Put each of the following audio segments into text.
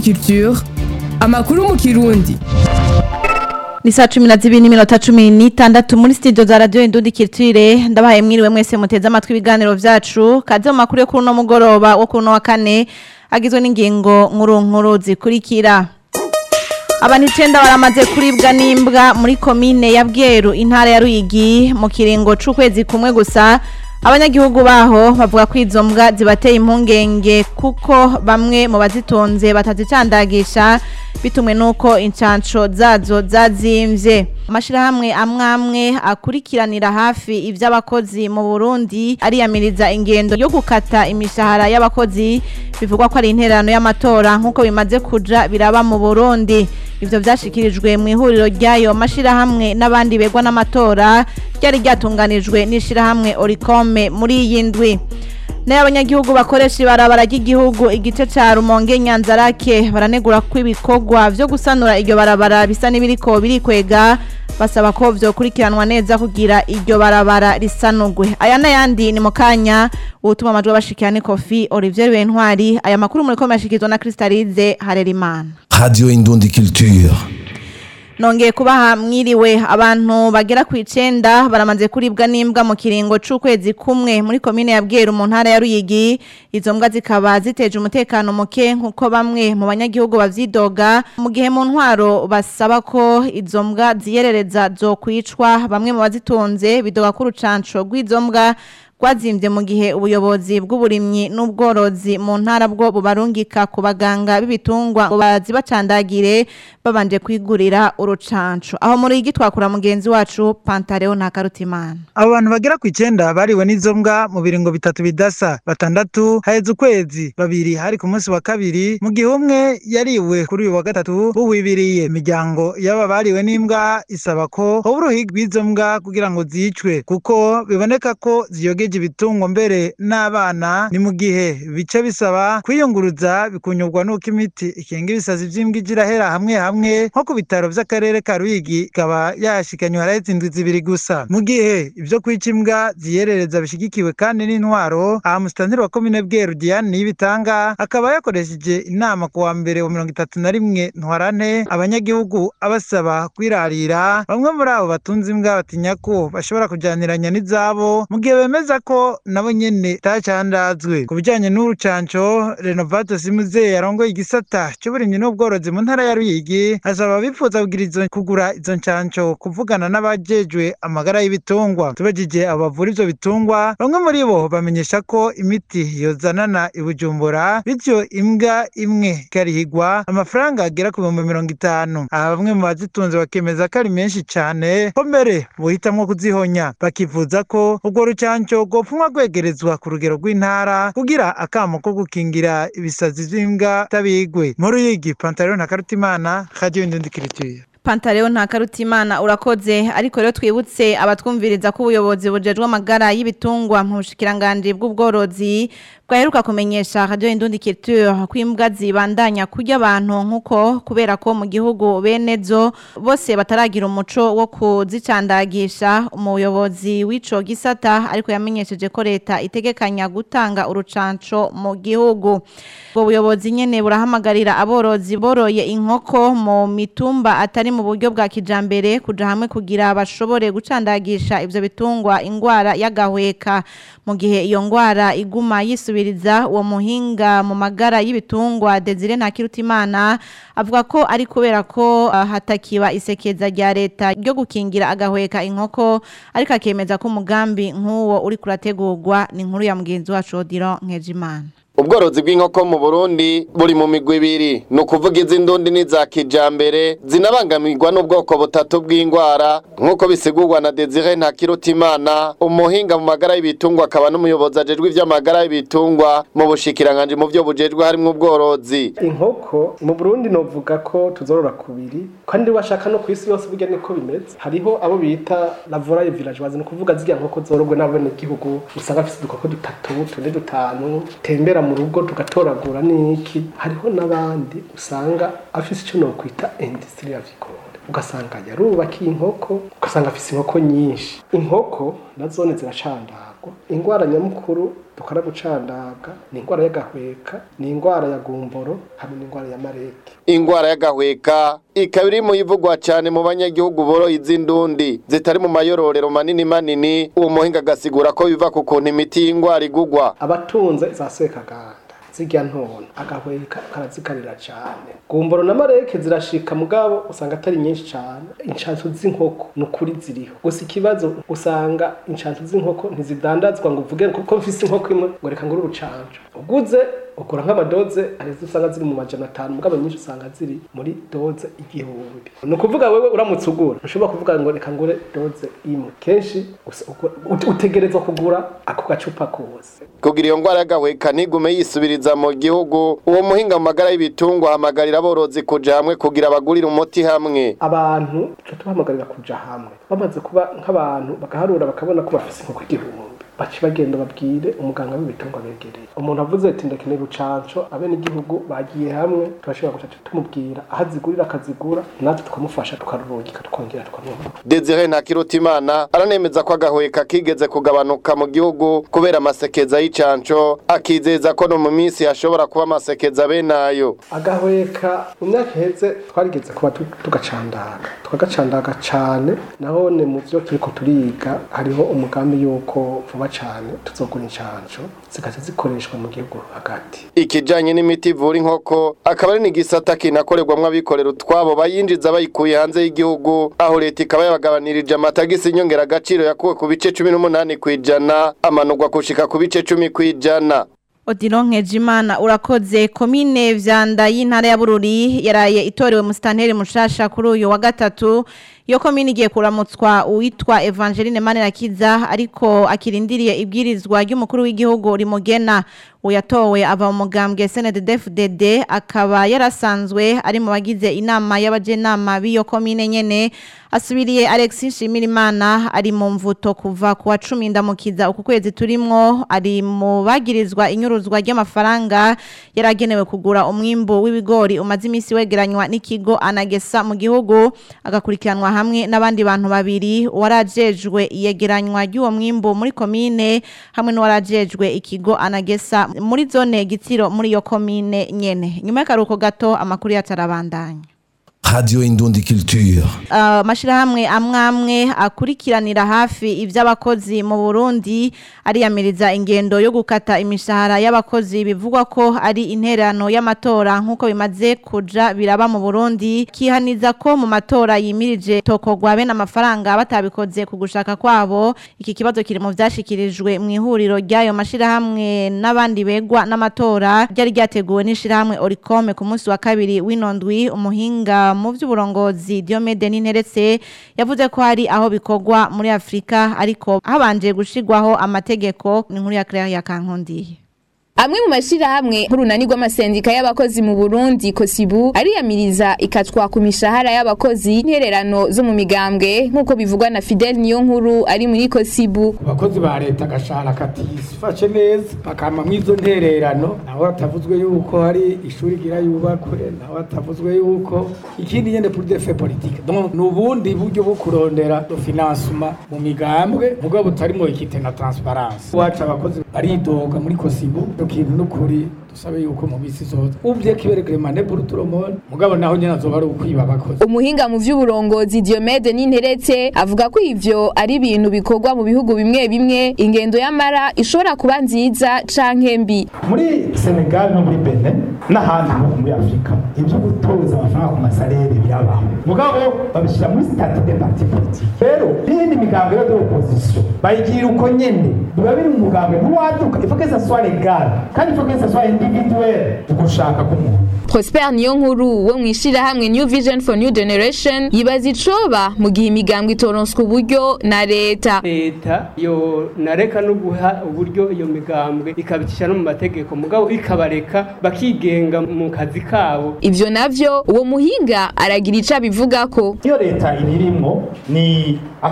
Culture amakuru mu kirundi ni saa cumi na zibiri n'iminota cumi n'itandatu muri studio za radiyo indundi kirutire ndabahaye mwiriwe mwese muteze amatwi ibiganiro vyacu kaze mu makuru yo kuri uno mugoroba wo kuri uno wa kane agizwe n'ingingo nkuru nkuru zikurikira abantu icenda baramaze kuribwa n'imbwa muri komine ya bweru intara ya ruyigi mu kiringo c'ukwezi kumwe gusa abanyagihugu baho bavuga ko izo mbwa zibateye impungenge kuko bamwe mu bazitunze batazicandagisha bitumwe nuko incanco zazo zazimvye amashirahamwe amwe amwe akurikiranira hafi ivy'abakozi mu Burundi ariyamiriza ingendo yo gukata imishahara y'abakozi bivugwa ko ari intererano y'amatora nk'uko bimaze kuja biraba mu Burundi ivyo vyashikirijwe mu ihuriro ryayo mashirahamwe n'abandi begwa n'amatora ryari ryatunganijwe n'ishirahamwe Oricome muri iyi ndwi nayo abanyagihugu bakoresha ibarabara ry'igihugu igice ca Rumonge Nyanzarake baranegura ko ibikorwa vyo gusanura iryo barabara bisa n'ibiriko birikwega basaba ko vyokurikiranwa neza kugira iryo barabara risanurwe aya n'ayandi ni mu kanya ubutuma amajwi abashikira ni kofi Olivier Bentwari aya makuru muriko mashikizwa na Kristalize Harerimana Radio Indundi Culture. nongeye kubaha mwiriwe abantu bagera ku icenda baramaze kuribwa n'imbwa mu kiringo c'ukwezi kumwe muri komine ya Bweru mu ntara ya Ruyigi izo mbwa zikaba ziteje umutekano muke nkuko bamwe mu banyagihugu bavyidoga mu gihe mu ntwaro basaba ko izo mbwa ziyerereza zokwicwa bamwe mu bazitunze bidoga ko urucanco rw'izo mbwa rwazimvye mu gihe ubuyobozi bw'uburimyi n'ubworozi mu ntara bwo bubarungika ku baganga b'ibitungwa ngo bazibacandagire babanje kwigurira urucanco aho muri igi twakura mugenzi wacu Pantaleo na Karutimana abo bantu bagera ku icenda bariwe n'izo mbwa mu biringo bitatu bidasa batandatu haheze ukwezi babiri hari ku munsi wa kabiri mu gihe umwe yariwe kuri uyu wa gatatu buhwibiriye imiryango y'aba bariwe n'imbwa isaba ko hoba uruhigi rw'izo mbwa kugira ngo zicwe kuko biboneka ko ziyogeje ibitungwa mbere n'abana ni mu gihe bice bisaba kwiyunguruza bikunyurwa n'uko imiti ikinga ibisazi vy'imbwa igira hera hamwe hamwe nko ku bitaro vy'akarere ka Ruyigi ikaba yashikanywe haraheze indwi zibiri gusa mu gihe ivyo kwica imbwa ziyerereza bishigikiwe kandi n'intwaro aha musitanteri wa komine Bweru Diane Niyibitanga akaba yakoresheje inama ku wa mbere wa mirongo itatu na rimwe ntwarante abanyagihugu abasaba kwirarira bamwe muri abo batunze imbwa batinya ko bashobora kujaniranya n'izabo mu gihe bemeza ko nabo nyene tacandazwe ku bijanye n'urucanco Renovato Simuze yarongoye igisata c'uburimyi n'ubworozi mu ntara ya Ruyigi asaba abifuza kugira izo kugura izo ncanco kuvugana n'abajejwe amagara y'ibitungwa tubajije abavura ivyo bitungwa bamwe muri bo bamenyesha ko imiti yozanana i Bujumbura bityo imbwa imwe ikarihigwa amafaranga agera ku bihumbi mirongo itanu aha bamwe mu bazitunze bakemeza ko ari menshi cane ko mbere bohitamwo kuzihonya bakivuza ko urwo rucanco rwopfumwa rwegerezwa ku rugero rw'intara kugira akamo ko gukingira ibisazi vy'imbwa tabigwe muri Ruyigi Pantalon na Karutimana Radio Indundikirituye Pantaleo nta karutimana urakoze ariko rero twibutse abatwumviriza ko ubuyobozi bujejwe amagara y'ibitungwa mu bushikiranganje bw'ubworozi bwaheruka kumenyesha Radio Indundi Culture ko imbwa zibandanya kurya abantu nkuko kubera ko mu gihugu bene zo bose bataragira umuco wo kuzicandagisha umuyobozi w'ico gisata ariko yamenyesheje ko leta itegekanya gutanga urucanco mu gihugu ubwo buyobozi nyene burahamagarira aborozi boroye inkoko mu mitumba atari mu buryo bwa kijambere kuja hamwe kugira bashobore gucandagisha ivyo bitungwa ingwara y'agahweka mu gihe iyo ngwara iguma yisubiriza uwo muhinga mu magara y'ibitungwa Desire Ntakirutimana avuga ko ari kubera ko uh, hatakiba isekeza rya leta ryo gukingira agahweka inkoko ariko akemeza ko umugambi nk'uwo uri kurategurwa ni inkuru ya mugenzi wacu Odilo Nkejimana ubworozi bw'inkoko mu Burundi buri mu migwi ibiri ni ukuvuga iz'indundi n'iza kijambere zinabangamirwa n'ubwoko butatu bw'indwara nk'uko bisigurwa na Desire Ntakirutimana umuhinga mu magara y'ibitungwa akaba n'umuyobozi ajejwe ivy'amagara y'ibitungwa mu bushikiranganje mu vyo bujejwe harimwo ubworozi inkoko mu Burundi novuga ko tuzorora kubiri kandi washaka no kwisi yose burya niko bimeze hariho abo bita la volaille villageoise ni ukuvuga zirya nkoko zorogwe n'abene gihugu usanga afise udukoko dutatu tune dutanu tembera mu rugo tugatoragura n'iki hariho n'abandi usanga afise icyo nokwita industrie avicole ugasanga yarubakiye inkoko ugasanga afise inkoko nyinshi inkoko na zone ziracandagwa ingwara nyamukuru dukora gucandaga ni indwara y'agahweka ni indwara ya gumboro hamwe n'indwara ya mareke ingwara y'agahweka ikaba iri mu ivugwa cyane mu banyagihugu boroye iz'indundi zitari mu mayororero manini manini uwo muhinga agasigura ko biva ku kuntu imiti y'ingwara igugwa abatunze za sekaganda zirya ntona agahweka karazikarira cyane gumboro na mareke zirashika mugabo usanga atari nyinshi cyane inshancu z'inkoko ni ukuri ziriho gusa ikibazo usanga inshancu z'inkoko ntizidandazwa ngo uvuge kuko mfise inkoko imwe ngo reka ngure urucanco uguze ugura nk'amadoze arizo usanga ziri mu majana atanu mugabo nyinshi usanga ziri muri doze igihumbi ni ukuvuga wewe uramutse ugura ntushobora kuvuga ngo reka ngure doze imwe kenshi usa- ugura- ut- utegerezwa kugura ako gacupa kose kugira iyo ngwara y'agahweka ntigume yisubiriza mu gihugu uwo muhinga mu magara y'ibitungwa ahamagarira aborozi kuja hamwe kugira bagurire umuti hamwe abantu tuca tubahamagarira kuja hamwe bamaze kuba nk'abantu bagaharura bakabona ko bafise inkoko igihumbi baca bagenda babwire umuganga w'ibitungwa begereye umuntu avuze ati ndakeneye urucanco abenegihugu bagiye hamwe turashobora guca tumubwira aho azigurira akazigura natwe tukamufasha tukarurungika tukongera tukamuha Desire Ntakirutimana aranemeza ko agahweka kigeze kugabanuka mu gihugu kubera amasekeza y'icanco akizeza ko no mu minsi hashobora kuba amasekeza benayo agahweka mu myaka iheze twarigeze kuba tu- tugacandaga tukagacandaga cane nahone mu vyo turiko turiga hariho umugambi yuko vuba cane tuzogura incanco zikaza zikoreshwa mu gihugu hagati ikijanye n'imiti ivura inkoko akaba ari n'igisata kinakorerwamwo abikorera utwabo bayinjiza bayikuye hanze y'igihugu aho leta ikaba yabagabanirije amatagisi inyongera agaciro yakuwe ku bice cumi n'umunani kw'ijana amanurwa gushika ku bice cumi kw'ijana Odilon Nkejimana urakoze komine vyanda y'intara ya Bururi yaraye itorewe mu stanteri mushasha kuri uyu wa gatatu iyo komine igiye kuramutswa uwitwa Evangeline Manirakiza ariko akirindiriye ibwirizwa ry'umukuru w'igihugu rimugena uyatowe ava mu mugambwe SNDD-FDD akaba yarasanzwe ari mu bagize inama y'abajenama b'iyo komine nyene asubiriye Alexis Nshimirimana ari mu mvuto kuva ku wa 10 ndamukiza uku kwezi turimwo ari mu bagirizwa inyuruzwa ry'amafaranga yaragenewe kugura umwimbo w'ibigori umaze imisi wegeranywa n'ikigo anagesa mu gihugu agakurikiranwa hamwe n'abandi bantu babiri warajejwe iyegeranywa ry'uwo mwimbo muri komine hamwe n'uwarajejwe ikigo anagesa muri zone gitsiro muri iyo komine nyene nyuma y'akaruhuko gato amakuru yatarabandanya Radio Indundi Culture. amashirahamwe amwe amwe akurikiranira hafi ivy'abakozi mu Burundi ariyamiriza ingendo yo gukata imishahara y'abakozi bivugwa ko ari interano y'amatora nk'uko bimaze kuja biraba mu Burundi kihaniza ko mu matora yimirije tokogwa bene amafaranga batabikoze ku gushaka kwabo iki kibazo kiri mu vyashikirijwe mu ihuriro ry'ayo mashirahamwe n'abandi begwa n'amatora ryari ryateguwe n'ishirahamwe Oricome ku munsi wa kabiri w'inondwi umuhinga mu vy'uburongozi Diomede Ninteretse yavuze ko hari aho bikogwa muri Afrika ariko habanje gushigwaho amategeko ni nkuru ya Claire ya Kankondiye Amwe mu mashirahamwe nk'urunani rw'amasendika y'abakozi mu Burundi Kosibu ariyamiriza ikatwa ku mishahara y'abakozi ntererano zo mu migambwe nk'uko bivugwa na Fidel Niyonkuru ari muri Kosibu abakozi ba leta agashahara katifashe neza bakama mw'izo ntererano naho hatavuzwe yuko hari ishuri gira yubakwe naho hatavuzwe yuko ikindi nyene pour des faits politiques donc ni ubundi buryo bwo kurondera finansuma mu migambwe mugabo butarimo ikite na transparence wacu abakozi baridoga muri kosibu ico kintu n'ukuri dusabe yuko mu misi zose uvye kiberegremane pour tout le monde mugabo naho nyene azoba ari ukwiba abakozi umuhinga mu vy'uburongozi Diomede Ninteretse avuga ko ivyo ari ibintu bikorwa mu bihugu bimwe bimwe ingendo y'amara ishobora kuba nziza canke mbi muri senegal no muri benin n'ahandi ho muri afurika ibyo gutoza amafaranga ku masalere birabaho mugabo babishyira muri stati de parti politique rero n'iyindi migambo yo de opposition bayigira uko nyene biba biri mu mugambo ntiwaduka il faut que ça soit légal kandi il faut que ça soit individuel ugushaka k'umuntu Prosper Niyonkuru wo mwishirahamwe New Vision for New Generation yibaza icoba mu gihe imigambwe itoronswa uburyo na leta leta yo nareka no guha uburyo iyo migambwe ikabicisha no mu mategeko mugabo ikabareka bakigenga mu kazi kabo ivyo navyo uwo muhinga aragira ico abivugako iyo leta ibirimwo ni affaiblissement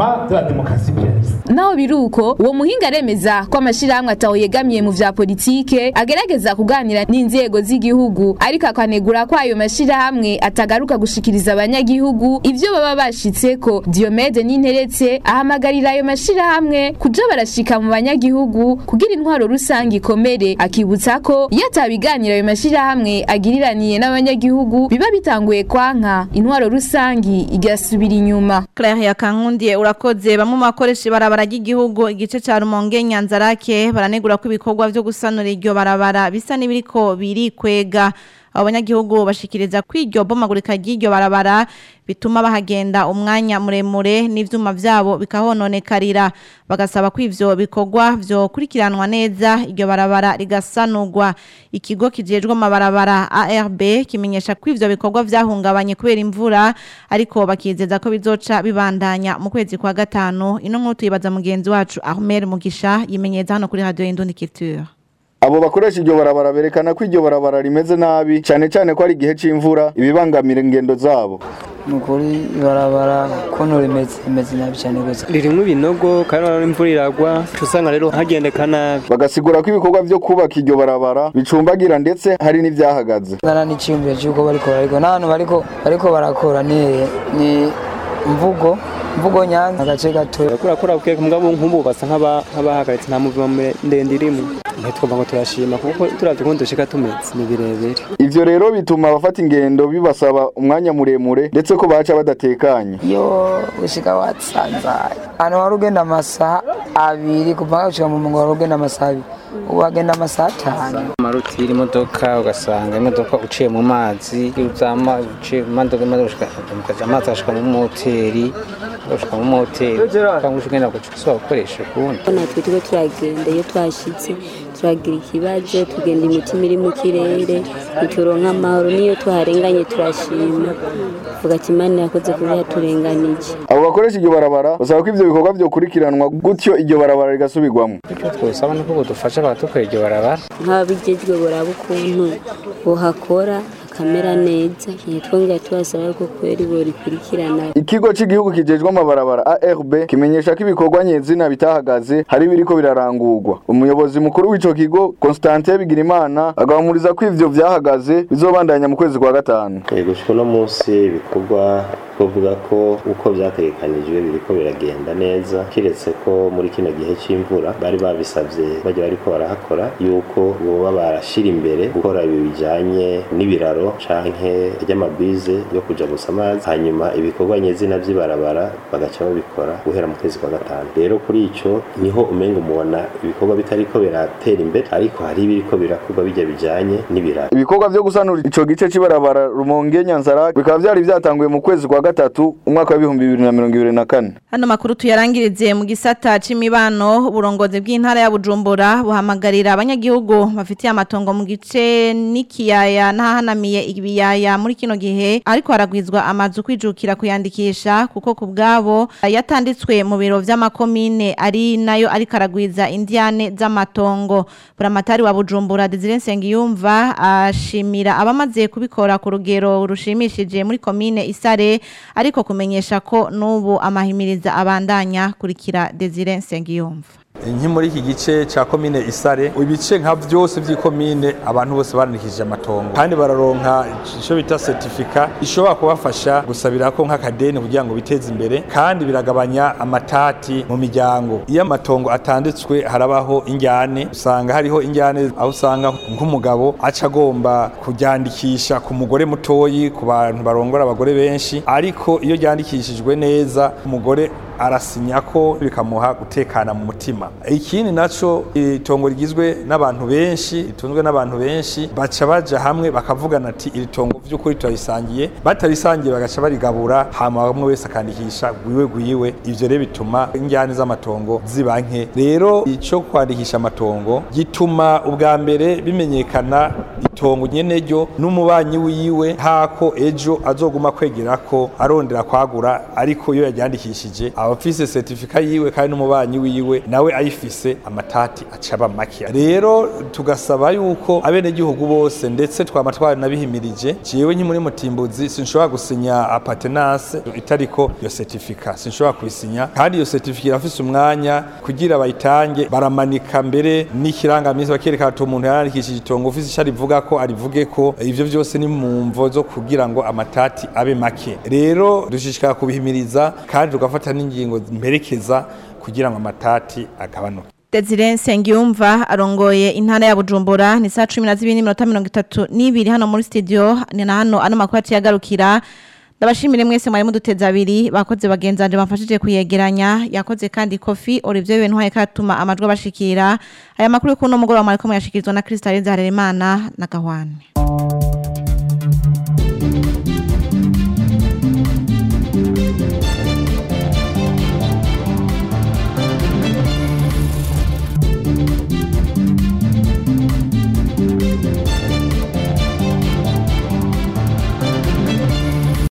financement de la démocratie pluraliste naho biruko uwo muhinga aremeza ko amashirahamwe ataho yegamiye mu vya politike agerageza kuganira n'inzego z'igihugu ariko akanegura ko ayo mashirahamwe atagaruka gushikiriza abanyagihugu ivyo baba bashitseko Diomede Ninteretse ahamagarira ayo mashirahamwe kuja barashika mu banyagihugu kugira intwaro rusange ikomere akibutsa ko iyo atabiganira ayo mashirahamwe agiriraniye n'abanyagihugu biba bitanguye kwanka intwaro rusangi igasubira inyuma Claire yakankundiye urakoze bamwe mu bakoresha ibarabara ry'igihugu igice ca Rumonge Nyanzarake baranegura ko ibikorwa vyo gusanura iryo barabara bisa n'ibiriko biri kwega abo banyagihugu bashikiriza ko iryo bomagurika ry'iryo barabara bituma bahagenda umwanya muremure n'ivyuma vyabo bikahononekarira bagasaba ko ivyo bikorwa vyo kurikiranwa neza iryo barabara rigasanurwa ikigo kijejwe amabarabara ARB kimenyesha ko ivyo bikorwa vyahungabanye kubera imvura ariko bakizeza ko bizoca bibandanya mu kwezi kwa gatanu ino nkuru tuyibaza mugenzi wacu Ahmed Mugisha yimenyeza hano kuri radio Indundi Culture Abo bakoresha iryo barabara berekana ko iryo barabara rimeze nabi cyane cyane ko ari igihe c'imvura ibibangamira ingendo zabo. Nukuri ibarabara kono rimeze rimeze nabi cyane gose. Ririmwe ibinogo kandi ari imvura iragwa usanga rero hagendeka nabi. Bagasigura ko ibikorwa vyo kubaka iryo barabara bicumbagira ndetse hari n'ivyahagaze. Ngana n'iciyumviro cy'uko bariko bariko n'ahantu bariko bariko barakora ni ni mvugo mvugo nyanza agace gato kura kura kuke mugabo nkumbu basa nk'abahagaritse nta muvuma ndende irimo ntitwumva ngo turashima kuko turavye ko dushika tumeze ni birebire ivyo rero bituma abafata ingendo bibasaba umwanya muremure ndetse ko baca badatekanye iyo ushika watsanzaye ahantu wari ugenda amasaha abiri kuva gushika mu mungo wari ugenda amasaha abiri ubu wagenda amasaha atanu marutira imodoka ugasanga imodoka uciye mu mazi uzama uciye mu modoka imodoka ukaja amazi agashika mu moteri ugashika mu moteri cyangwa ugenda guca gukoresha ukundi natwe turiko turagenda iyo twashitse turagira ikibazo tugenda imitima iri mu kirere ntituronka amahoro niyo tuharenganye turashima vuga ati imana yakoze kuba yaturenganije abo bakoresha iryo barabara basaba ko ivyo bikorwa vyokurikiranwa gutyo iryo barabara rigasubirwamwo icyo twosaba nuko budufasha bakadukora iryo barabara nk'ababijejwe boraba ukuntu bohakora hakamera neza ntitwongera tubasaba ko kweri borikurikirana ikigo c'igihugu kijejwe amabarabara ARB kimenyesha ko ibikorwa nyezina bitahagaze hari biriko birarangurwa umuyobozi mukuru w'ico kigo Constantin Bigirimana agahumuriza ko ivyo vyahagaze bizobandanya mu kwezi kwa gatanu gushika no munsi ibikorwa twavuga ko uko vyategekanijwe biriko biragenda neza kiretse ko muri kino gihe c'imvura bari babisavye bajya bariko barahakora yuko boba barashira imbere gukora ibi bijanye n'ibiraro canke ry'amabize yo kuja gusa amazi hanyuma ibikorwa nyezina vy'ibarabara bagaca babikora guhera mu kwezi kwa gatanu rero kuri ico niho umenga umubona ibikorwa bitariko biratera imbere ariko hari ibiriko birakorwa bijya bijanye n'ibiraro ibikorwa vyo gusanura ico gice c'ibarabara Rumonge Nyanzara bikaba vyari vyatanguye mu kwezi kwa gatatu umwaka w'ibihumbi bibiri na mirongo ibiri na kane hano makuru tuyarangirize mu gisata c'imibano uburongozi bw'intara ya Bujumbura buhamagarira abanyagihugu bafitiye amatongo mu gice n'ikiyaya n'ahanamiye ibiyaya muri kino gihe ariko haragwizwa amazu kwijukira kuyandikisha kuko ku bwabo yatanditswe mu biro vy'amakomine ari nayo ariko aragwiza indiane z'amatongo buramatari wa Bujumbura Desire Nsengiyumva ashimira abamaze kubikora ku rugero rushimishije muri komine Isare ariko kumenyesha ko n'ubu amahimiriza abandanya kurikira Desire Nsengiyumva nki muri iki gice cya komine isare ibice nka byose by'ikomine abantu bose barandikishije amatongo kandi bararonka icyo bita certificat ishobora kubafasha gusabira ko nk'akadeni kugira ngo biteze imbere kandi biragabanya amatati mu miryango iyo amatongo atanditswe harabaho injyane usanga hariho injyane aho usanga nk'umugabo aca agomba kuryandikisha ku mugore mutoyi ku bantu barongora abagore benshi ariko iyo ryandikishijwe neza umugore arasinya ko bikamuha gutekana mu mutima ikindi naco itongo rigizwe n'abantu benshi ritunzwe n'abantu benshi baca baja hamwe bakavugana ati iri tongo vy'ukuri turarisangiye batarisangiye bagaca barigabura hama bamwe wese akandikisha gwiwe gwiwe ivyo rero bituma injyane z'amatongo ziba nke rero ico kwandikisha amatongo gituma ubwa mbere bimenyekana itongo nyene ryo n'umubanyi wiwe hako ejo azoguma kwegera ko arondera kwagura ariko iyo yaryandikishije aba abafise certifica yiwe kandi n'umubanyi wiwe nawe ayifise amatati acaba make rero tugasaba yuko abenegihugu bose ndetse twama twaranabihimirije jewe nkimuri mutimbuzi sinshobora gusinya apatenase itariko iyo certifica sinshobora kubisinya kandi iyo certifica irafise umwanya kugira bayitange baramanika mbere n'ikirangamisi bakereka ati umuntu yarandikishije itongo ufise ico arivuga ko arivuge ko ivyo vyose ni mu mvo zo kugira ngo amatati abe make rero dushishikara kubihimiriza kandi tugafata n'ingingo mperekeza kugira ngo amatati agabanuke Desire Nsengiyumva arongoye intara ya Bujumbura ni saa 12:32 hano muri studio ni na hano ano makuru yagarukira Ndabashimire mwese mwari muduteza abiri bakoze bagenzanje bamfashije kuyegeranya yakoze kandi Kofi Olivier Bentwaye katuma amajwi bashikira aya makuru kuno mugoroba mwari ko muyashikirizwa na Crystal Zaharerimana na Gahwane